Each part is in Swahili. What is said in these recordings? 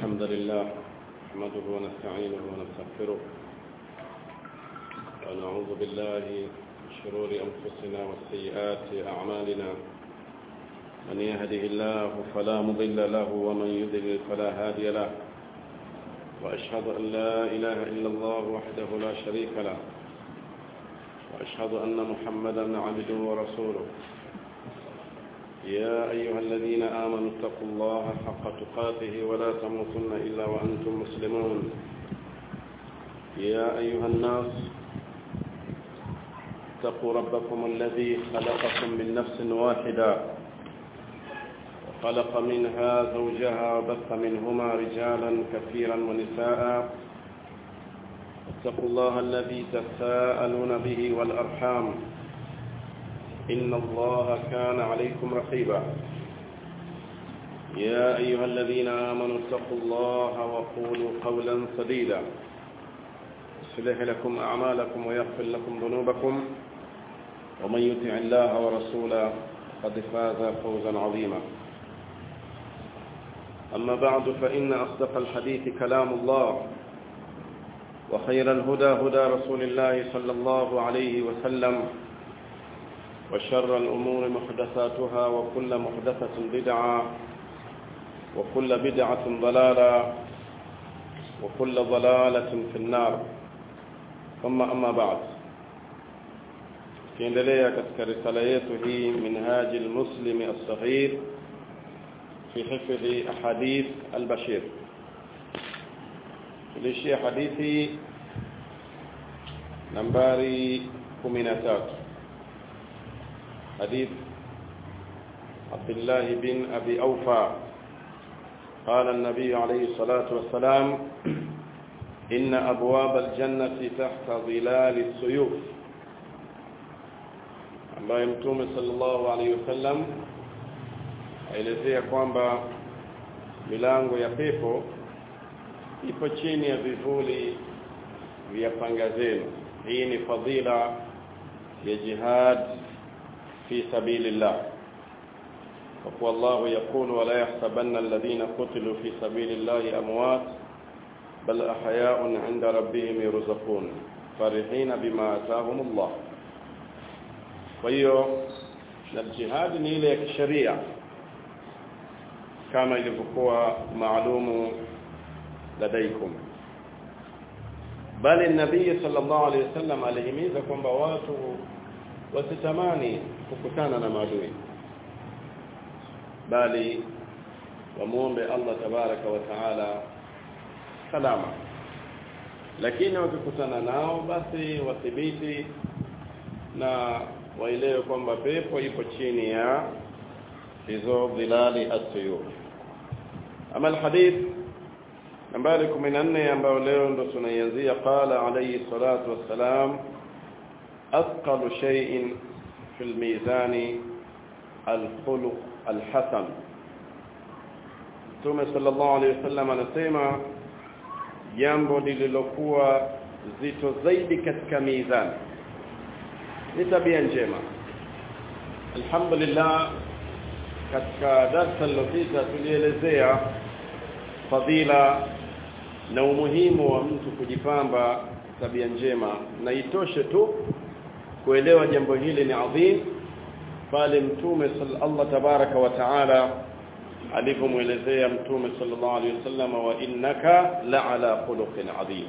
الحمد لله نحمده ونستعينه ونستغفره ونعوذ بالله من شرور أنفسنا وسيئات أعمالنا من يهده الله فلا مضل له ومن يضلل فلا هادي له وأشهد أن لا إله إلا الله وحده لا شريك له وأشهد أن محمدا عبده ورسوله يا أيها الذين آمنوا اتقوا الله حق تقاته ولا تموتن إلا وأنتم مسلمون يا أيها الناس اتقوا ربكم الذي خلقكم من نفس واحدة وخلق منها زوجها وبث منهما رجالا كثيرا ونساء اتقوا الله الذي تساءلون به والأرحام إن الله كان عليكم رقيبا يا أيها الذين آمنوا اتقوا الله وقولوا قولا سديدا يصلح لكم أعمالكم ويغفر لكم ذنوبكم ومن يطع الله ورسوله قد فاز فوزا عظيما أما بعد فإن أصدق الحديث كلام الله وخير الهدى هدى رسول الله صلى الله عليه وسلم وشر الأمور محدثاتها وكل محدثة بدعة وكل بدعة ضلالة وكل ضلالة في النار ثم أما بعد kiendelea katika risala yetu hii minhaji almuslim as-saghir fi hifdhi ahadith al-bashir tulishia hadithi nambari 13 حديث عبد الله بن أبي أوفى قال النبي عليه الصلاة والسلام إن أبواب الجنة تحت ظلال السيوف ambaye mtume sallallahu alaihi wasallam aelezea kwamba milango ya pepo ipo chini ya vivuli vya panga zenu hii ni fadhila ya jihad في سبيل الله وهو الله يقول ولا يحسبن الذين قتلوا في سبيل الله أموات بل أحياء عند ربهم يرزقون فرحين بما آتاهم الله وهي الجهاد ni ile ya kisheria kama ilivyokuwa maalumu ladaikum bali nabii sallallahu alayhi wasallam alihimiza kwamba watu wasitamani kukutana na maadui bali wamuombe Allah tabaraka wa taala salama lakini wakikutana nao basi wathibiti na waelewe kwamba pepo ipo chini ya hizo dhilali as-suyuf ama alhadith nambari 14 ambayo leo ndo tunaianzia qala alayhi salatu wassalam أثقل شيء في الميزان الخلق الحسن Mtume sallallahu alaihi wasallam anasema jambo lililokuwa zito zaidi katika mizani ni tabia njema. Alhamdulillah katika darasa lililopita tulielezea fadhila na umuhimu wa mtu kujipamba tabia njema na itoshe tu kuelewa jambo hili ni adhim pale mtume Allah tabaraka wa taala alivyomuelezea mtume sallallahu alaihi wasallam wa innaka la ala khuluqin adhim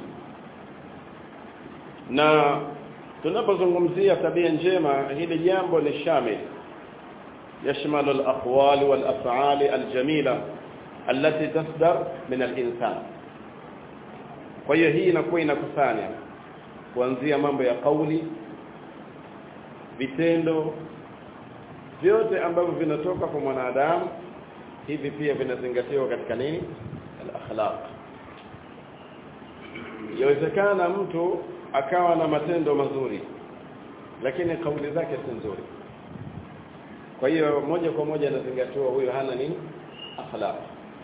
na tunapozungumzia tabia njema hili jambo ni shamil يشمل الأقوال والأفعال الجميلة التي تصدر من الإنسان kwa hiyo hii inakuwa inakusanya kuanzia mambo ya kauli vitendo vyote ambavyo vinatoka kwa mwanadamu hivi pia vinazingatiwa katika nini al-akhlaq yawezekana mtu akawa na matendo mazuri lakini kauli zake si nzuri kwa hiyo moja kwa moja anazingatiwa huyo hana nini akhlaq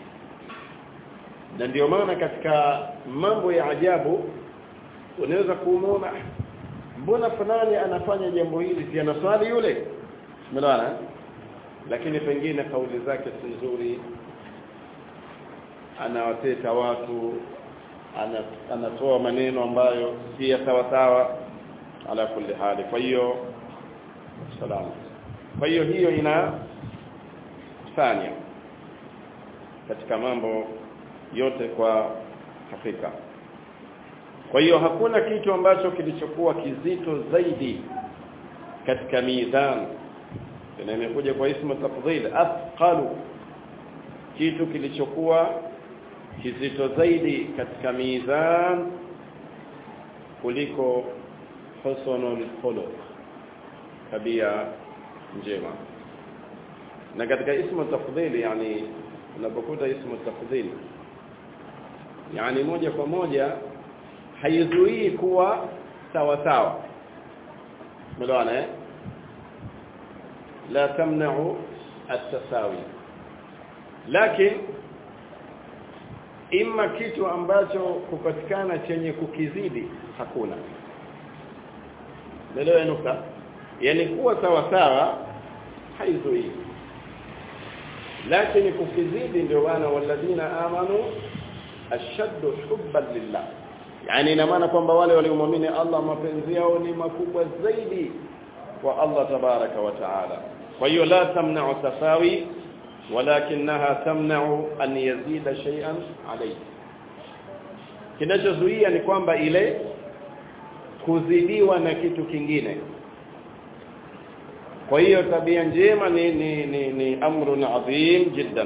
na ndio maana katika mambo ya ajabu unaweza kuumuona mbona fulani anafanya jambo hili si anaswali yule umeona lakini pengine kauli zake si nzuri anawateta watu anatoa maneno ambayo si ya sawa sawa ala kulli hali kwa hiyo salamu kwa hiyo hiyo ina kusanya katika mambo yote kwa hakika kwa hiyo hakuna kitu ambacho kilichokuwa kizito zaidi katika mizan na imekuja kwa ismu tafdhil athqalu kitu kilichokuwa kizito zaidi katika mizan kuliko husnul khuluq tabia njema na katika ismu tafdhili yani unapokuta ismu tafdhili yani moja kwa moja haizuii kuwa sawa sawa melewana eh la tamna'u at-tasawi lakini imma kitu ambacho kupatikana chenye kukizidi hakuna Nelewa nukta yani kuwa sawa sawa haizuii lakini kukizidi ndio wana walladhina amanu ashaddu hubban lillah yani ina maana kwamba wale waliomwamini Allah mapenzi yao ni makubwa zaidi kwa Allah tabaraka wa taala kwa hiyo la tamna'u tasawi walakinaha tamna'u an yazida shay'an alayhi kinachozuia ni kwamba ile kuzidiwa na kitu kingine kwa hiyo tabia njema ni ni ni, ni amrun adhim jiddan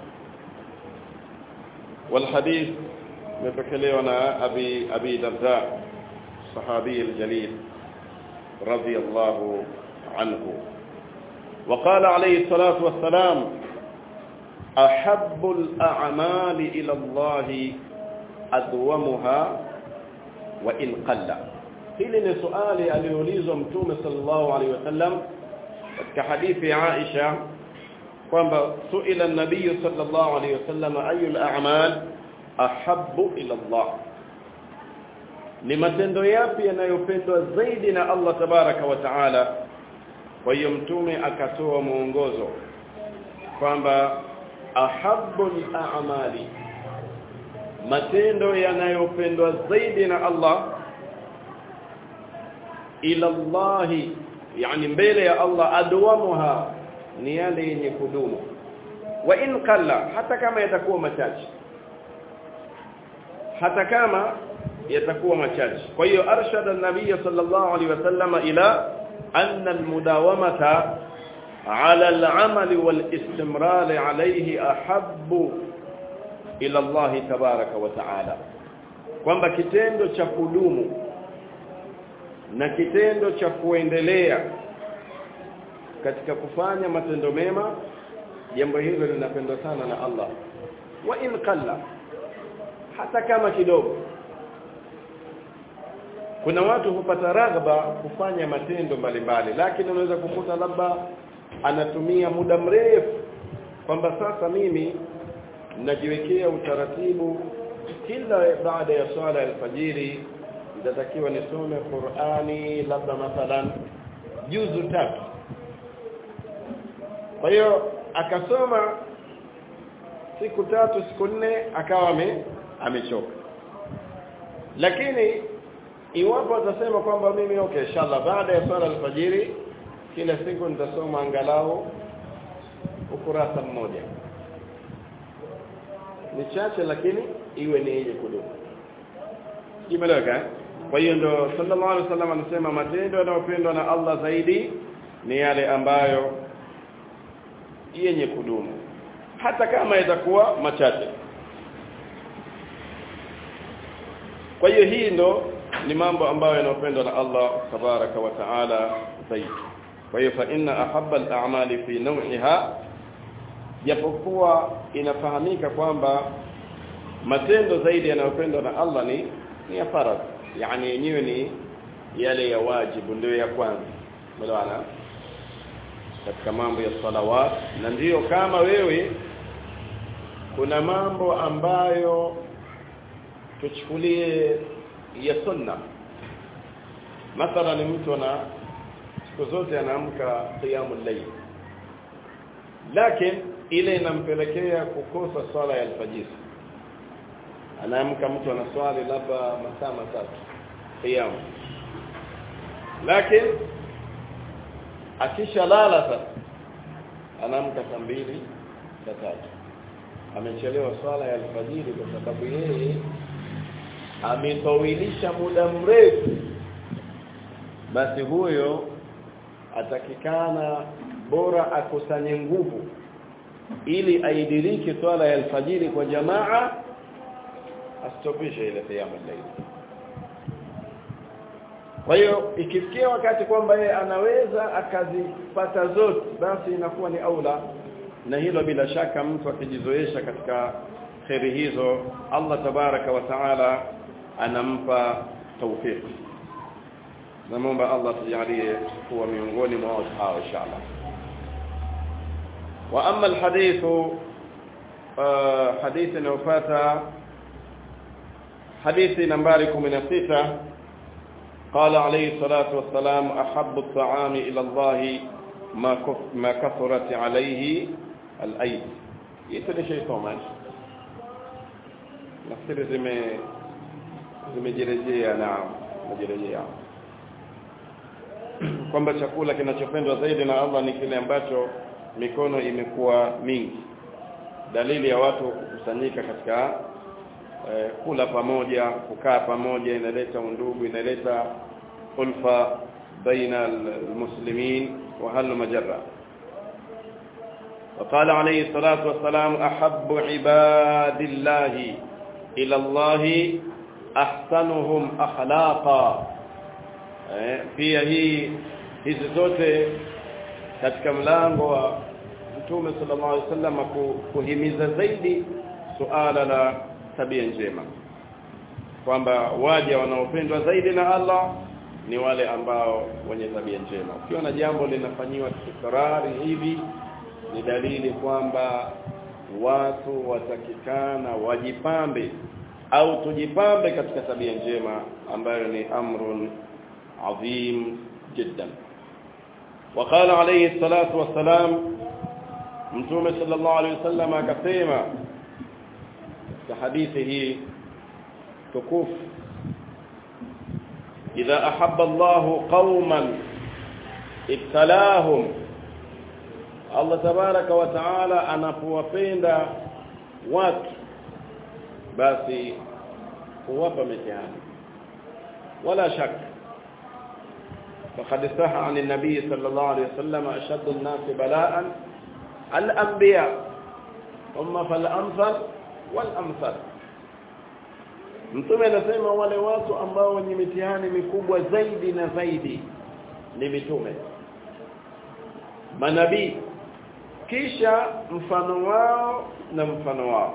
والحديث مبكليونا أبي, أبي درداء صحابي الجليل رضي الله عنه وقال عليه الصلاة والسلام أحب الأعمال إلى الله أدومها وإن قل hili ni swali aliulizwa mtume sallallahu alaihi wasallam katika hadithi ya Aisha kwamba suila an-nabiy sallallahu alaihi wasallam ayu al-a'mal ahabbu ila Allah ni matendo yapi yanayopendwa zaidi na Allah tabaraka wa taala kwa hiyo mtume akatoa mwongozo kwamba ahabbu al-a'mali matendo yanayopendwa zaidi na Allah ila Allah yani mbele ya Allah adwamuha ni yale yenye kudumu wa in qalla hata kama yatakuwa machache hata kama yatakuwa machache kwa hiyo arshada an-nabiy sallallahu alaihi wasallam ila anna al-mudawamata ala al-amal wal-istimrar alayhi ahabbu ila Allah tabaraka wa taala kwamba kitendo cha kudumu na kitendo cha kuendelea katika kufanya matendo mema jambo hilo linapendwa sana na Allah wa in qalla hata kama kidogo kuna watu hupata raghba kufanya matendo mbalimbali lakini unaweza kukuta labda anatumia muda mrefu kwamba sasa mimi najiwekea utaratibu kila baada ya swala ya alfajiri nitatakiwa nisome Qur'ani labda mathalan juzu tatu kwa hiyo akasoma siku tatu siku nne akawa ame amechoka lakini iwapo atasema kwamba mimi okay inshallah baada ya swala alfajiri kila siku nitasoma angalau ukurasa mmoja ni chache lakini iwe ni yenye kudumu imeleweka kwa hiyo ndo sallallahu alaihi wasallam anasema matendo yanayopendwa na Allah zaidi ni yale ambayo yenye kudumu hata kama itakuwa machache kwa hiyo hii ndo ni mambo ambayo yanayopendwa na Allah tabaraka wa taala zaidi kwa hiyo fa inna ahabba al-a'mali fi naw'iha japokuwa inafahamika kwamba matendo zaidi yanayopendwa na Allah ni ni ya faradhi yani yenyewe ni yale ya wajibu ndio ya kwanza umeelewana katika mambo ya salawat na ndiyo kama wewe kuna mambo ambayo tuchukulie ya sunna mathalan mtu ana siku zote anaamka qiyamul layl lakini ile inampelekea kukosa swala ya alfajiri anaamka mtu anaswali labda masaa matatu qiyam lakini akisha lala sasa anaamka saa mbili saa tatu amechelewa swala ya alfajiri kwa sababu yeye ametawilisha muda mrefu basi huyo atakikana bora akusanye nguvu ili aidiriki swala ya alfajiri kwa jamaa astopishe ile qiyam al-layl kwa hiyo ikifikia wakati kwamba yeye anaweza akazipata zote basi inakuwa ni aula na hilo bila shaka mtu akijizoesha katika khairi hizo Allah tabaraka wa taala anampa tawfik naomba Allah tujalie kuwa miongoni mwa watu hao inshallah wa amma alhadithu hadithi inayofuata hadithi nambari 16 قال عليه الصلاة والسلام أحب الطعام إلى الله ما ما كثرت عليه الأيد يتني شيء طوماش nafikiri zime zimejirejea na majirejea kwamba chakula kinachopendwa zaidi na Allah ni kile ambacho mikono imekuwa mingi dalili ya watu kukusanyika katika eh, kula pamoja kukaa pamoja inaleta undugu inaleta ulfa baina almuslimin wa hal majarra وقال عليه الصلاة والسلام أحب عباد الله إلى الله أحسنهم أخلاقا pia hii hizi zote katika mlango wa Mtume sallallahu alaihi wasallam kuhimiza zaidi suala la tabia njema kwamba waja wanaopendwa zaidi na Allah ni wale ambao wenye tabia njema ukiona jambo linafanyiwa tikrari hivi ni dalili kwamba watu watakikana wajipambe au tujipambe katika tabia njema ambayo ni amrun adhim jiddan وقال عليه الصلاة والسلام متوم صلى الله عليه وسلم akasema katika hadithi hii tukufu إذا أحب الله قوما ابتلاهم Allah tabaraka wa taala anapowapenda watu basi huwapa mitihani wala shaka فقد صح عن النبي صلى الله عليه وسلم أشد الناس بلاء الأنبياء ثم فالأمثل والأمثل Mtume anasema wale watu ambao wenye mitihani mikubwa zaidi na zaidi ni mitume manabii kisha mfano wao na mfano wao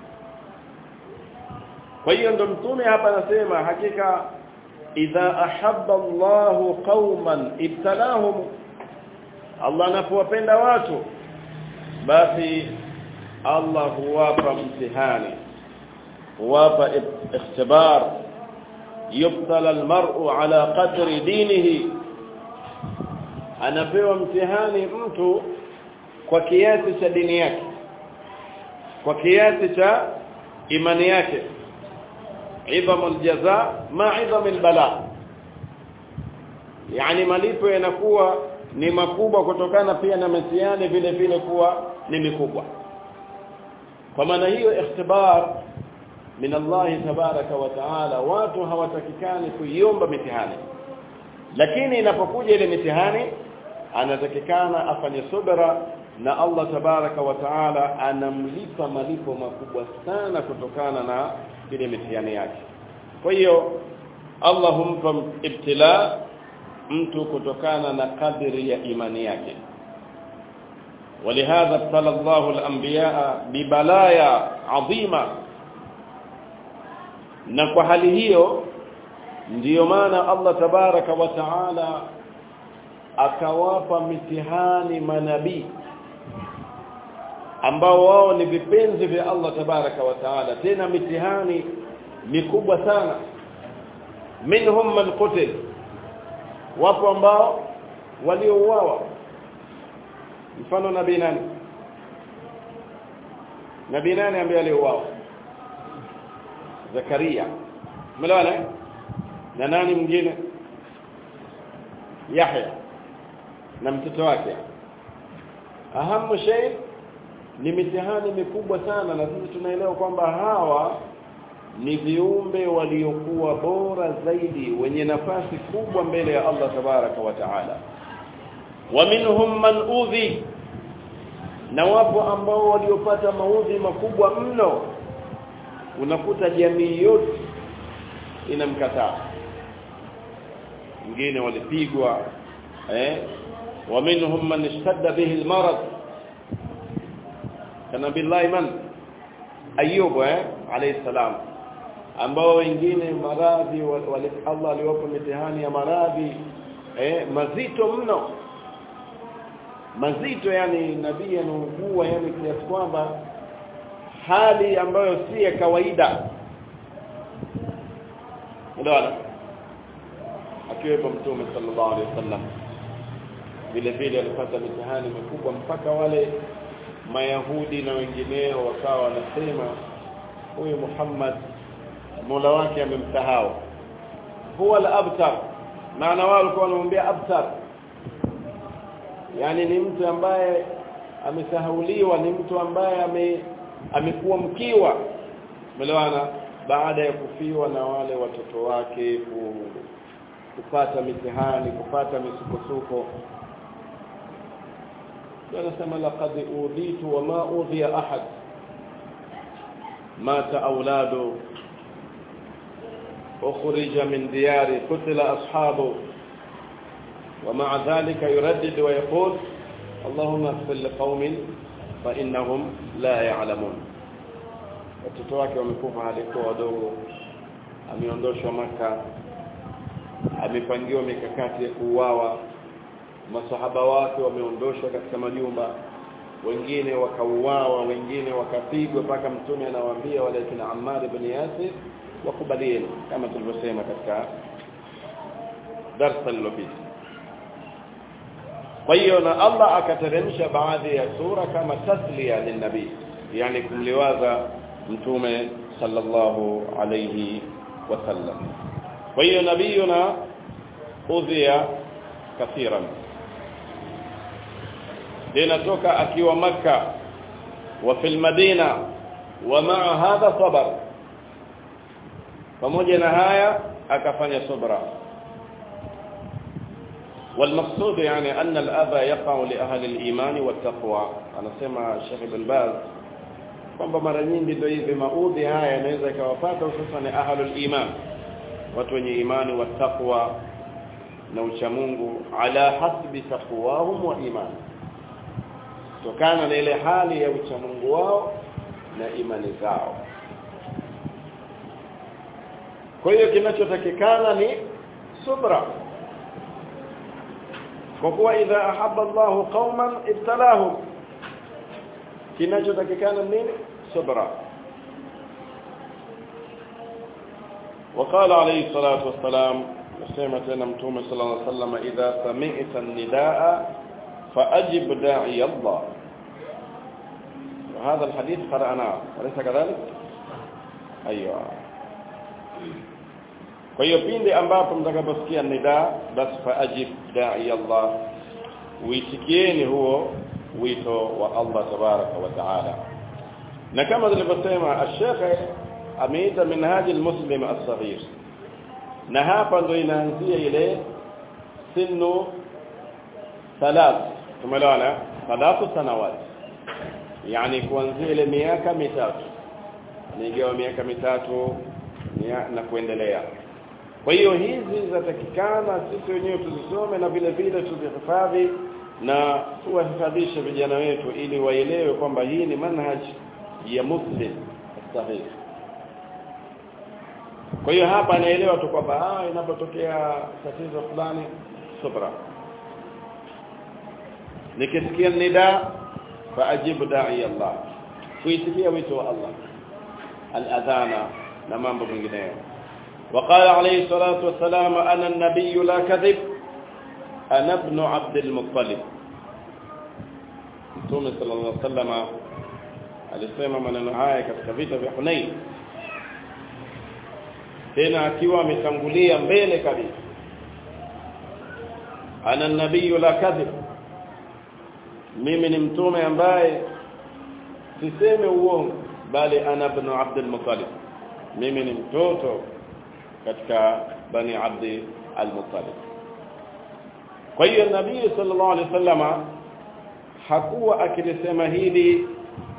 kwa hiyo ndo mtume hapa anasema hakika idha ahabba Allahu qauman ibtalahum Allah anapowapenda watu basi Allah huwapa mtihani huwapa ikhtibar yubtala almar'u ala qadri dinihi anapewa mtihani mtu kwa kiasi cha dini yake kwa kiasi cha imani yake idhamul jaza ma idhamil bala yani malipo yanakuwa ni makubwa kutokana pia na mtihani vile vile kuwa ni mikubwa kwa maana hiyo ikhtibar min Allah tabaraka wa taala watu hawatakikani kuiomba mitihani lakini inapokuja ile mitihani anatakikana afanye subra na Allah tabaraka wa taala anamlipa malipo makubwa sana kutokana na ile mitihani yake kwa hiyo Allah humpa ibtila mtu kutokana na kadri ya imani yake ولهذا ابتلى الله الانبياء ببلايا عظيمه na kwa hali hiyo ndiyo maana Allah tabaraka wa taala akawapa mitihani manabii ambao wao ni vipenzi vya Allah tabaraka wa taala tena mitihani mikubwa sana minhum man qutil wapo ambao waliouawa mfano nabii nani nabii nani ambaye aliuawa Zakaria umeelewana na nani mwingine Yahya na mtoto wake ahamu shay ni mitihani mikubwa sana na sisi tunaelewa kwamba hawa ni viumbe waliokuwa bora zaidi wenye nafasi kubwa mbele ya Allah tabaraka wa taala wa minhum man udhi na wapo ambao waliopata maudhi makubwa mno unakuta jamii yote inamkataa wengine walipigwa eh wa minhum man ishtadda bihi almarad kana billahi man ayub eh alayhi salam ambao wengine maradhi wale Allah aliwapa mitihani ya maradhi eh mazito mno mazito yani nabii anaugua yani kiasi kwamba hali ambayo si ya kawaida ndio akiwepo mtume sallallahu alaihi wasallam vile vile alipata mitihani mikubwa mpaka wale mayahudi na wengineo wakawa wanasema huyu Muhammad Mola wake amemsahau huwa al-abtar maana wao walikuwa wanamwambia abtar yani ni mtu ambaye amesahauliwa ni mtu ambaye ame amekuwa mkiwa umeelewana baada ya kufiwa na wale watoto wake ku, kupata mitihani kupata misukosuko anasema laqad udhitu wa ma udhiya ahad mata auladu ukhrija min diyari qutila ashabu ومع ذلك يردد ويقول اللهم اغفر لقوم فانهم لا يعلمون watoto wake wamekufa halikuwa wadogo ameondoshwa maka amepangiwa mikakati ya kuuawa masahaba wake wameondoshwa katika majumba wengine wakauawa wengine wakapigwa mpaka mtume anawaambia wale kina Ammar ibn Yasir wakubalieni kama tulivyosema katika darasa lililopita kwa hiyo na Allah akateremsha baadhi ya sura kama tasliya linabii yani kumliwaza mtume sallallahu alayhi wasallam kwa hiyo nabiyuna udhiya kathiran linatoka akiwa maka wa fil madina wa maa hadha sabar pamoja na haya akafanya subra والمقصود يعني أن الأذى يقع لأهل الإيمان والتقوى أنا سمع الشيخ ابن باز kwamba mara nyingi ndio hivi maudhi haya yanaweza ikawapata hususan ahlul iman watu wenye imani wa taqwa na uchamungu ala hasbi taqwahum wa iman kutokana na ile hali ya uchamungu wao na imani zao kwa hiyo kinachotakikana ni subra kwa kuwa idha ahabba Allahu qauman ibtalahum kinachotakikana nini subra وقال عليه الصلاة والسلام نسمع تنا متوم صلى الله عليه وسلم إذا سمعت النداء فأجب داعي الله وهذا الحديث قرأناه أليس كذلك أيوة kwa hiyo pindi ambapo mtakaposikia nida basi faajib da'i Allah uitikieni huo wito wa Allah tabaraka wa taala na kama tulivyosema ash-Sheikh ameita minhaj al-muslim as-saghir na hapa ndo inaanzia ile sinu thalath tumeelewana thalathu sanawat yani kuanzia ile miaka mitatu nigewa miaka mitatu na kuendelea kwa hiyo hizi zatakikana sisi wenyewe tuzisome na vile vile tuzihifadhi na tuwahifadhishe vijana wetu ili waelewe kwamba hii ni manhaj ya muslim sahih kwa hiyo hapa anaelewa tu kwamba ah inapotokea tatizo fulani subra nikisikia nida faajibu da'i Allah kuitikia wito wa Allah al-adhana na mambo mengineyo وقال عليه الصلاة والسلام أنا النبي لا كذب أنا ابن عبد المطلب Mtume صلى الله عليه وسلم alisema maneno haya katika vita vya Hunain tena akiwa ametangulia mbele kabisa ana nabii la kadhib mimi ni mtume ambaye siseme uongo bali ana ibn Abd al-Muttalib mimi ni mtoto katika bani Abd al-Muttalib kwa hiyo nabii sallallahu alaihi wasallama hakuwa akilisema hili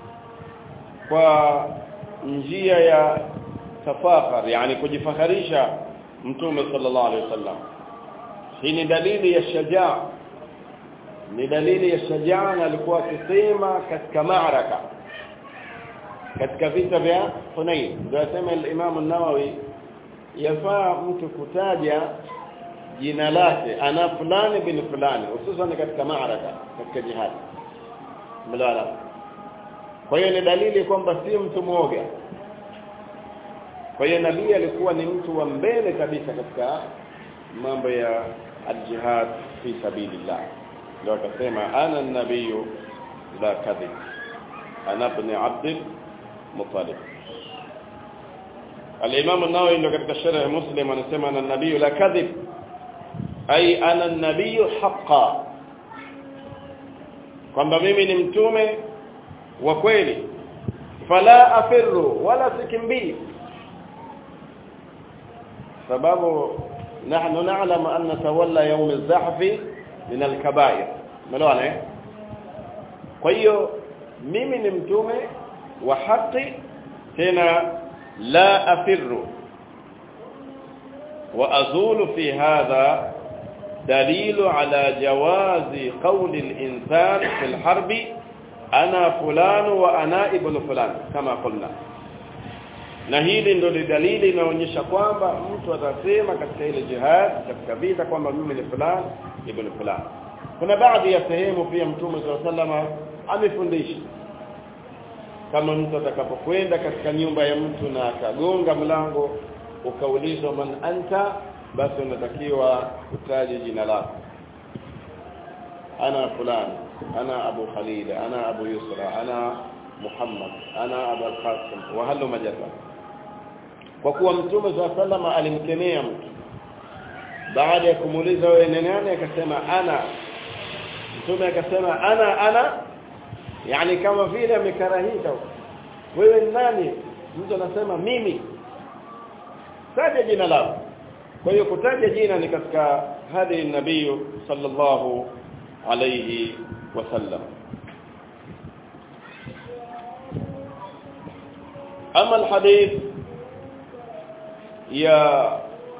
kwa njia ya tafakhar yani kujifaharisha mtume sallallahu alaihi wasallam hii ni dalili ya shajaa ni dalili ya shajaa na alikuwa akisema katika maaraka katika vita vya Hunain ndio asema al-Imam an-Nawawi yafaa mtu kutaja jina lake ana fulani bin fulani hususan katika maaraka katika jihad mlala kwa hiyo ni dalili kwamba si mtu mwoga kwa hiyo nabii alikuwa ni mtu wa mbele kabisa katika mambo ya al-jihad fi sabilillah ndio akasema ana an-nabiy la kadhib ana ibn abd muttalib al-imam an-nawawi ndio katika sharh muslim anasema ana an-nabiy la kadhib ay ana an-nabiy haqqan kwamba mimi ni mtume wa kweli fala afirru wala sikimbii sababu نحن نعلم أن تولى يوم الزحف من الكبائر ملوانا eh kwa hiyo mimi ni mtume wa haki tena la afirru wa azulu fi hadha دليل على جواز قول الإنسان في الحرب أنا فلان وأنا ابن فلان كما قلنا na hili ndio dalili inaonyesha kwamba mtu atasema katika ile jihad katika vita kwamba mimi ni fulani ibn fulani kuna baadhi ya sehemu pia mtume SAW amefundisha kama mtu atakapokwenda katika nyumba ya mtu na akagonga mlango ukaulizwa man anta basi unatakiwa utaje jina lako ana fulani ana abu khalid ana abu yusra ana muhammad ana abu qasim wa halu majalla kwa kuwa mtume swalla sallama alimkemea mtu baada ya kumuuliza wewe ni nani akasema ana mtume akasema ana ana yani kama vile amekarahika wewe ni nani mtu anasema mimi taja jina lako kwa hiyo kutaja jina ni katika hadi nabii sallallahu alayhi wasallam ama alhadith ya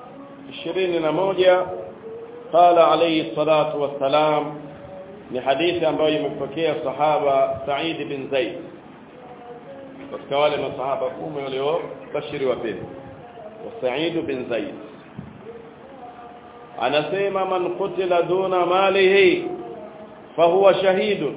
21 قال عليه الصلاه والسلام ni hadithi ambayo imepokea sahaba Said bin Zaid katika wale masahaba kumi waliobashiri wa pepo Said bin Zaid anasema man qutila duna malihi fahuwa shahidun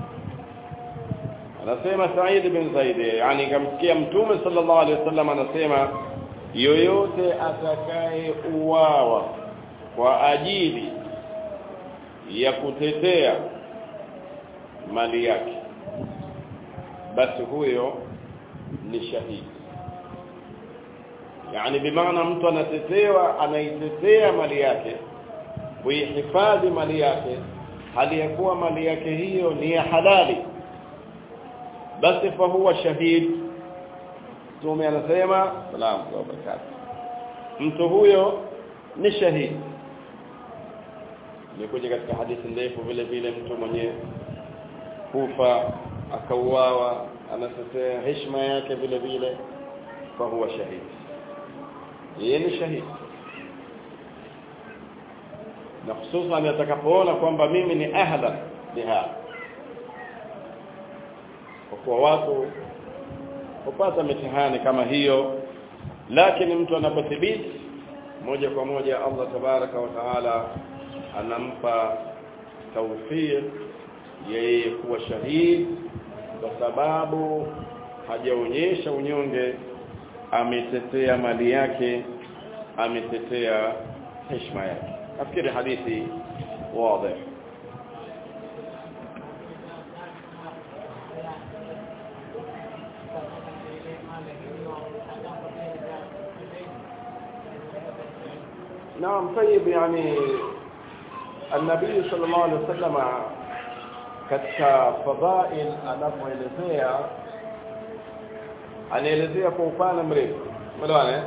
anasema Said bin Zaid yani kamsikia mtume sallallahu alaihi wasallam anasema yoyote atakaye uwawa kwa ajili ya kutetea mali yake basi huyo ni shahidi yani bimaana mtu anatetewa anaitetea mali yake kuihifadhi mali yake hali ya kuwa mali yake hiyo ni ya halali basi fa huwa shahid tume anasema salamu alaykum mtu huyo ni shahidi nikuja katika hadithi ndefu vile vile mtu mwenye kufa akauawa anatetea heshima yake vile vile fa huwa shahidi yeye ni shahidi na hususan atakapoona kwamba mimi ni ahla biha kwa kuwa watu hupata mitihani kama hiyo lakini mtu anapothibiti moja kwa moja Allah tabaraka wa taala anampa tawfiq yeye kuwa shahidi kwa sababu hajaonyesha unyonge ametetea mali yake ametetea heshima yake nafikiri hadithi wazi naam tayib yani النبي صلى الله عليه وسلم katika fadhail anapoelezea anaelezea kwa upana mrefu umeelewana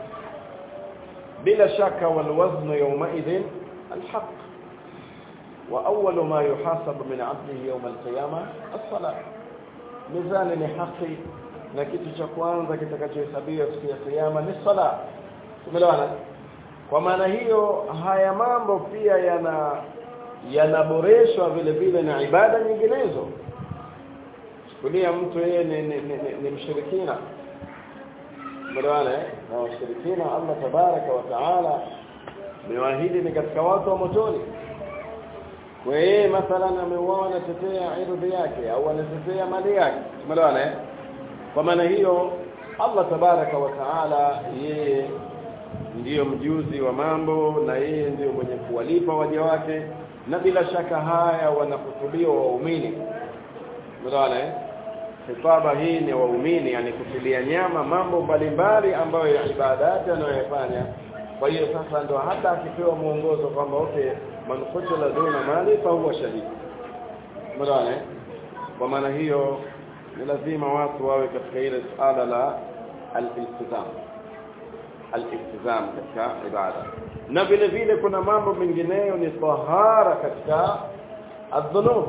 bila shaka walwazn yawmaidhin alhaq wa awwal ma yuhasab min 'abdihi yawm alqiyamah as-salah mizani ni haki na kitu cha kwanza kitakachohesabiwa siku ya kiyama ni sala umeelewana kwa maana hiyo haya mambo pia yana yanaboreshwa vile vile na ibada nyinginezo kulia mtu yeye ni, ni, ni, ni, ni mshirikina umeelewana na washirikina Allah tabaraka wa taala mewahidi ni katika watu wa motoni kwa yeye mathalan ameuawa anatetea irdhi yake au anatetea mali yake umeelewana kwa maana hiyo Allah tabaraka wa taala yeye ndiyo mjuzi wa mambo na yeye ndiyo mwenye kuwalipa waja wake na bila shaka haya wanakusudiwa waumini umeelewana eh khitaba hii ni waumini yani kutulia nyama mambo mbalimbali ambayo ya ibadati anayoyafanya kwa hiyo sasa ndo hata akipewa mwongozo kwamba okay man qutila duna mali fa huwa shahid umeelewana eh kwa maana hiyo ni lazima watu wawe katika ile suala la al-iltizam al-iltizam katika ibada na vile vile kuna mambo mengineyo ni tahara katika adhunub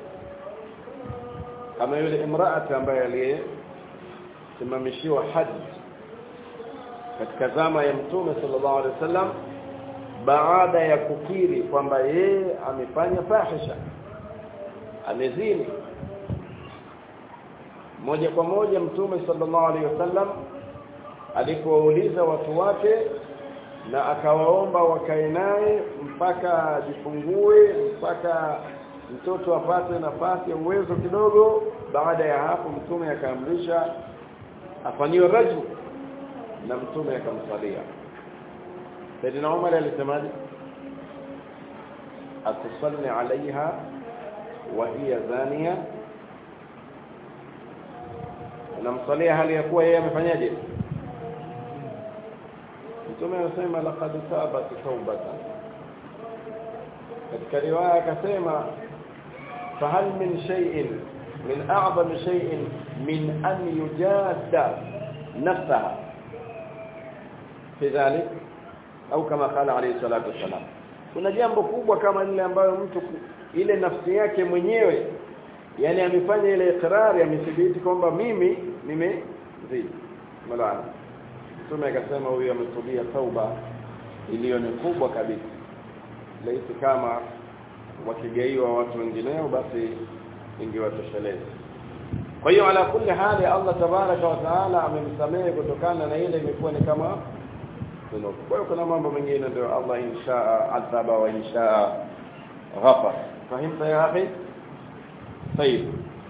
kama yule imraati ambaye aliyesimamishiwa haji katika zama ya mtume sallallahu alaihi wasallam baada ya kukiri kwamba yeye amefanya fahisha amezini moja kwa moja mtume sallallahu alaihi wasallam alipouliza watu wake na akawaomba wakae naye mpaka ajifungue mpaka mtoto apate nafasi ya uwezo kidogo baada ya hapo mtume akaamrisha afanyiwe rajmu na mtume akamsalia Saidina Umar alisemaje atusalli alaiha wa hiya zania namsalia hali ya kuwa yeye amefanyaje mtume anasema laqad tabat taubatan katika riwaya akasema fahal min shay'in min a'zam shay'in min an yujadda nafsaha fi dhalik au kama qala alayhi salatu wasalam kuna jambo kubwa kama lile ambayo mtu ile nafsi yake mwenyewe yani amefanya ile ikrari amethibiti kwamba mimi nimezidi malana mtume akasema huyu ametubia tauba iliyo ni kubwa kabisa laiti kama wakigaiwa watu wengineo basi ingewatosheleza kwa hiyo ala kulli hali Allah tabaraka wa taala amemsamehe kutokana na ile imekuwa ni kama dhunubu kwa hiyo kuna mambo mengine ndio Allah inshaa adhaba wa inshaa ghafar fahimta ya akhi طيب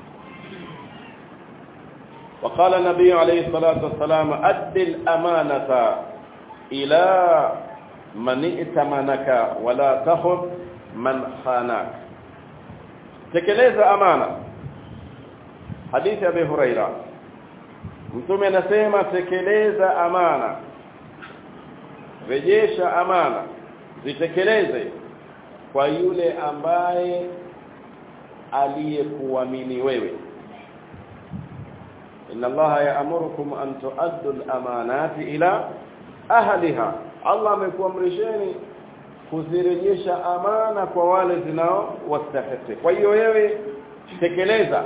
وقال النبي عليه الصلاة والسلام أد الأمانة إلى من ائتمنك ولا تخذ من خانك tekeleza amana hadithi ya Abi Huraira mtume anasema tekeleza amana rejesha amana zitekeleze kwa yule ambaye aliyekuamini wewe inna allaha ya'murukum an tu'addu al-amanati ila ahliha Allah amekuamrisheni kuzirejesha amana kwa wale zinao wastahiki kwa hiyo wewe tekeleza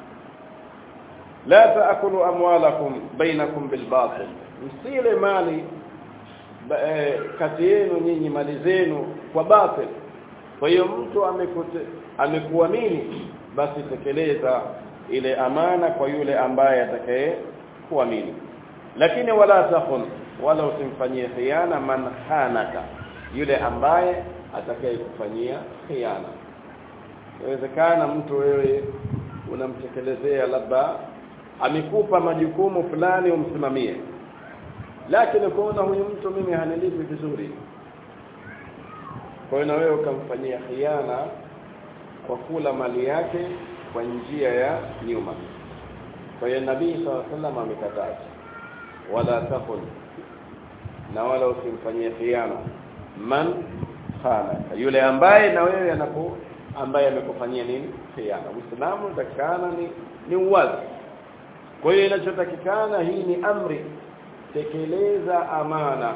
la taakulu amwalakum bainakum bilbatil msile mali kati yenu nyinyi mali zenu kwa batil kwa hiyo mtu amekute amekuamini basi tekeleza ile amana kwa yule ambaye atakaye kuamini lakini wala takhun wala usimfanyie khiana man khanaka yule ambaye atakaye kufanyia khiana inawezekana mtu wewe unamtekelezea labda amekupa majukumu fulani umsimamie lakini kuona huyu mtu mimi hanilipi vizuri kwa hiyo na wewe ukamfanyia khiana kwa kula mali yake kwa njia ya nyuma kwa hiyo nabii sallallahu alaihi wasallam amekataza wala takun na wala usimfanyie khiana man khanaka yule ambaye na wewe anaku ambaye amekufanyia nini khiana uislamu takana ni ni uwazi kwa hiyo inachotakikana hii ni amri tekeleza amana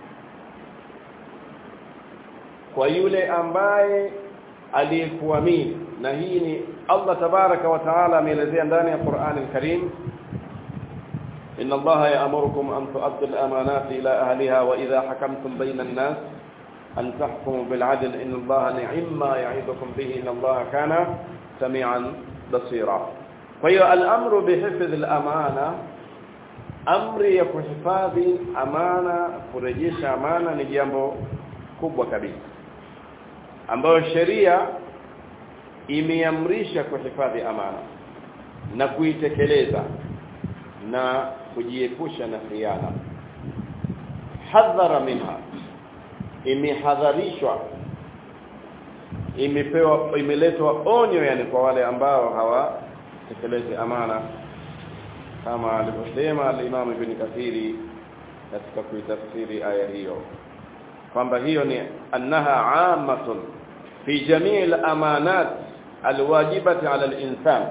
kwa yule ambaye aliyekuamini na hii ni Allah tabaraka wa taala ameelezea ndani ya Qur'an al-Karim inna Allaha ya'murukum an tu'addu al-amanati ila ahliha wa idha hakamtum bayna an-nas an tahkumu bil 'adl inna Allaha ni'ma ya'idukum bihi inna Allaha kana sami'an basira kwa hiyo al-amru bihifdh al-amana amri ya kuhifadhi amana kurejesha amana ni jambo kubwa kabisa ambayo sheria imeamrisha kuhifadhi amana na kuitekeleza na kujiepusha na khiana hadhara minha imehadharishwa imepewa imeletwa onyo yani kwa wale ambao hawatekelezi amana kama alivyosema al-Imam Ibn Kathiri katika kuitafsiri aya hiyo kwamba hiyo ni annaha ammatun fi jamii al-amanat alwajibati ala al-insan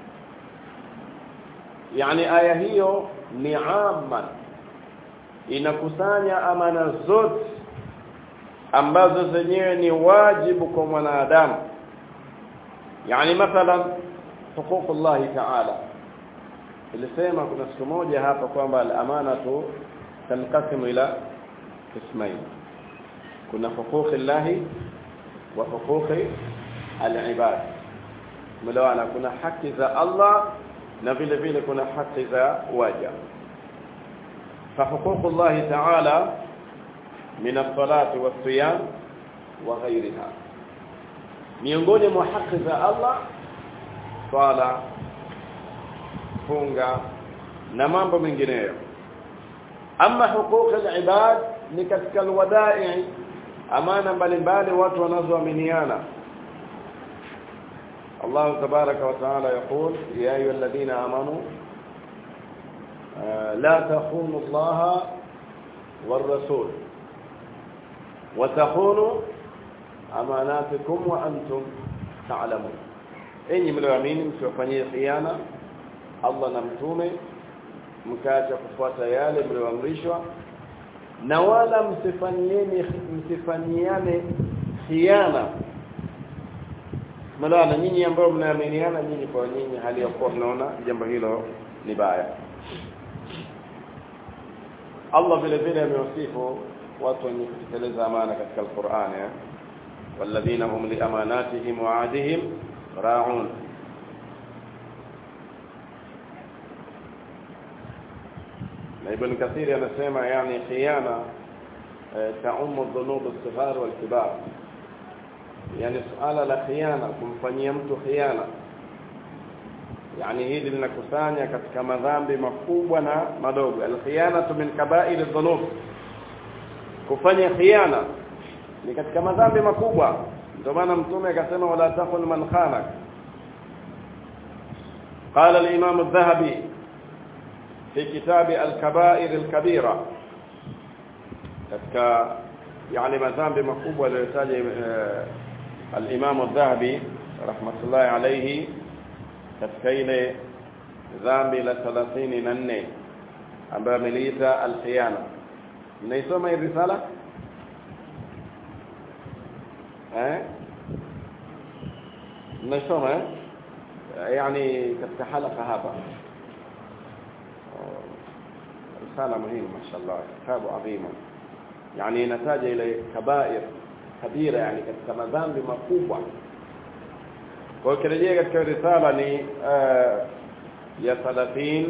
yani aya hiyo ni amma inakusanya amana zote ambazo zenyewe ni wajibu kwa mwanadamu yani mathalan huququllah ta'ala ilisema kuna siku moja hapa kwamba al-amanatu tanqasimu ila qismain kuna huquqi llahi wa huquqi al-ibad mlawana kuna haki za Allah na vile vile kuna haki za waja فحقوق الله تعالى من الصلاة والصيام وغيرها miongoni mwa haki za Allah swala funga na mambo mengineyo ama huquq al-ibad ni katika alwadai amana mbalimbali watu wanazoaminiana Allah tabaraka wa taala يقول يا ايها الذين امنوا لا تخونوا الله والرسول وتخونوا اماناتكم وانتم تعلمون enyi mlioamini msiwafanyie khiana Allah na mtume mkaacha kufuata yale mlioamrishwa na wala msifanyieni msifanyiane khiana mlaana nyinyi ambao mnaaminiana nyinyi kwa nyinyi hali ya kuwa mnaona jambo hilo ni baya Allah vile vile amewasifu watu wenye kutekeleza amana katika Al-Qur'an walladhina hum li amanatihim wa 'adihim ra'un na Ibn Kathir anasema yani khiyana taumu dhunub as-sighar wal-kibar yani suala la khiyana kumfanyia mtu khiyana yani hili linakusanya katika madhambi makubwa na madogo al-khiyanatu min kaba'ir adh-dhunub kufanya khiyana ni katika madhambi makubwa ndio maana mtume akasema wala takhun man khanak قال الامام الذهبي في كتاب الكبائر الكبيره katika yani madhambi makubwa aliyotaja al-Imam al-Dhahabi rahmatullahi alayhi katika ile dhambi la 34 ambayo ameliita al-khiyana mnaisoma hii risala eh mnaisoma eh yani katika halaka hapa risala muhimu mashallah kitabu adhima yani inataja ile kabair kabira yani katika madhambi makubwa kwa hiyo kirejea katika risala ni uh, ya 30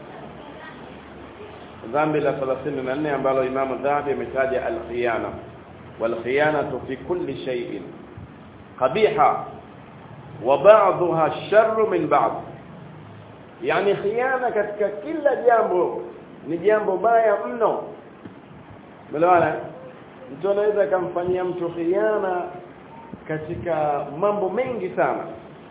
dhambi la 34 ambalo Imam Dhahabi ametaja al-khiyana wal-khiyanatu fi kulli shay'in qabiha wa ba'daha sharru min ba'd yani khiyana katika kila jambo ni jambo baya mno Melewana? Mtu anaweza kumfanyia mtu khiana katika mambo mengi sana.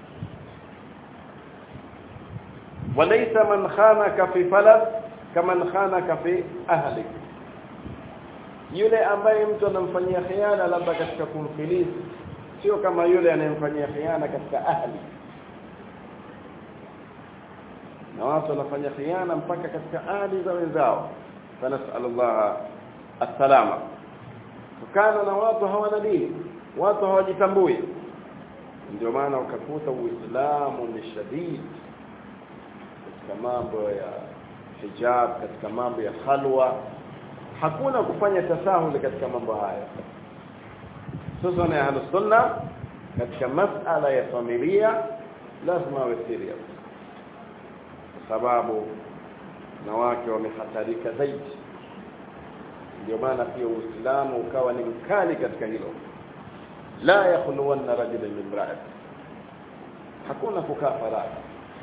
Walaysa man khanaka fi falad kama khanaka fi ahlik. yule ambaye mtu anamfanyia khiana labda katika kumfilisi sio kama yule anayemfanyia khiana katika ahli na watu wanafanya khiana mpaka katika ahli za wenzao fanasallallahu assalama kutokana na watu hawana dini watu hawajitambui ndio maana ukakuta uislamu ni shadid katika mambo ya hijab katika mambo ya khalwa hakuna kufanya tasahuli katika mambo haya sasa na ahlus sunna katika masala ya familia lazima wawe serious kwa sababu na wake wamehatarika zaidi ndio maana pia uislamu ukawa ni mkali katika hilo la yakhluwanna rajulan min imra'ati hakuna kukaa faragha